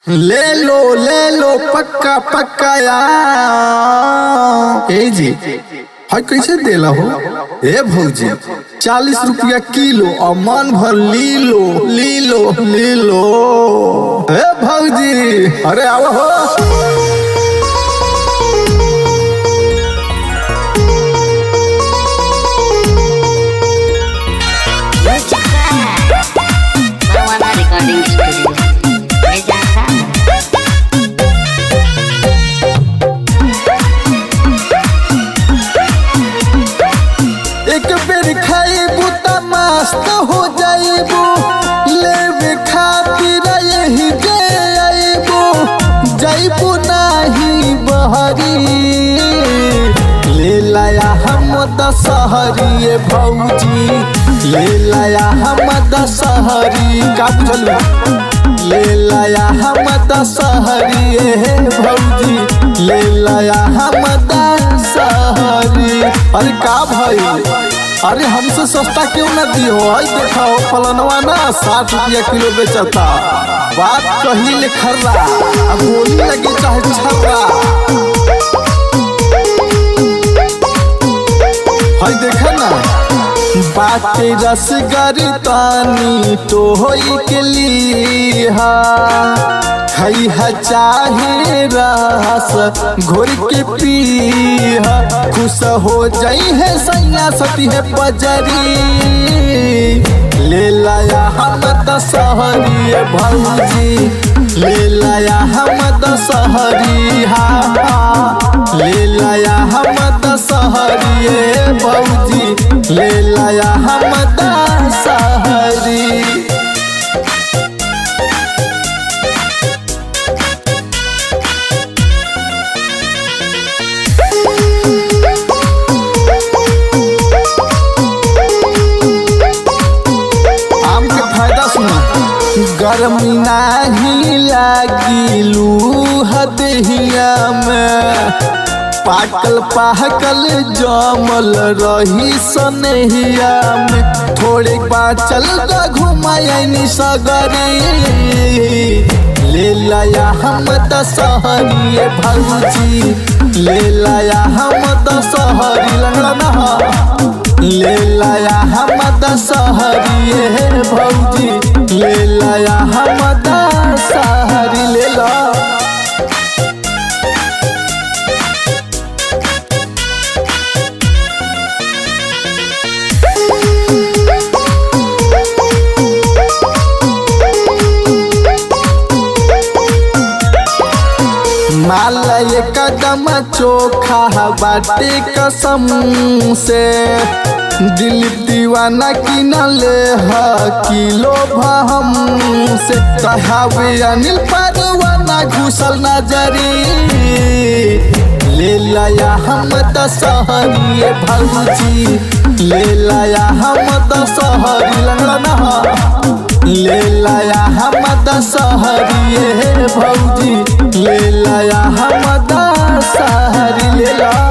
ले लो ले लो पक्का पक्का यार ए जी हाय कैसे देला हो ए भौजी चालीस रुपया किलो और मन भर ली लो ली लो ली लो ए भौजी अरे आओ हो Bawana Recording Studio. Meja एक बेर खाइबू त मस्त हो जाइबू लेवे खातिर यही जे आइबू जाइबू नाही बहरी ले लाया हम दशहरी भौजी ले लाया हम दशहरी का बुझलू ले लाया हम दशहरी भौजी ले लाया हम दशहरी अरे का भाई अरे हमसे सस्ता क्यों न दियो आई देखाओ फलनवा ना साठ रुपया किलो बेचता बात कही ले खर्रा अब गोली लगे चाहे छर्रा हाय देखा ना बाटे रसगर तानी तो होई के लिहा खई ह चाहे रस घोर के पीहा खुश हो जाई है सैया सती है बजरी ले लाया हम दशहरी भौजी ले लाया हम दशहरी हा हा। ले लाया हम दशहरी भौजी ले लाया हम दशहरी आम के फायदा सुना गर्मी नाही लागी लूह दहिया में पाकल पाकल जमल रही सनहिया में थोड़े बाचल का घुमायनी सगरी ले लाया हम दशहरी भौजी ले लाया हम दशहरी लंगड़ा नहा ले लाया हम दशहरी भौजी ले लाया हम दशहरी ले ला माला ये कदम चोखा बाटे कसम से दिल दीवाना किनले ह किलो भम से कहावे अनिल परवाना घुसल नजरी ले लाया हम दशहरी भौजी ले लाया हम दशहरी लंगड़ा नहा ले लाया हम दशहरी भौजी ले लाया हम दशहरी ले ला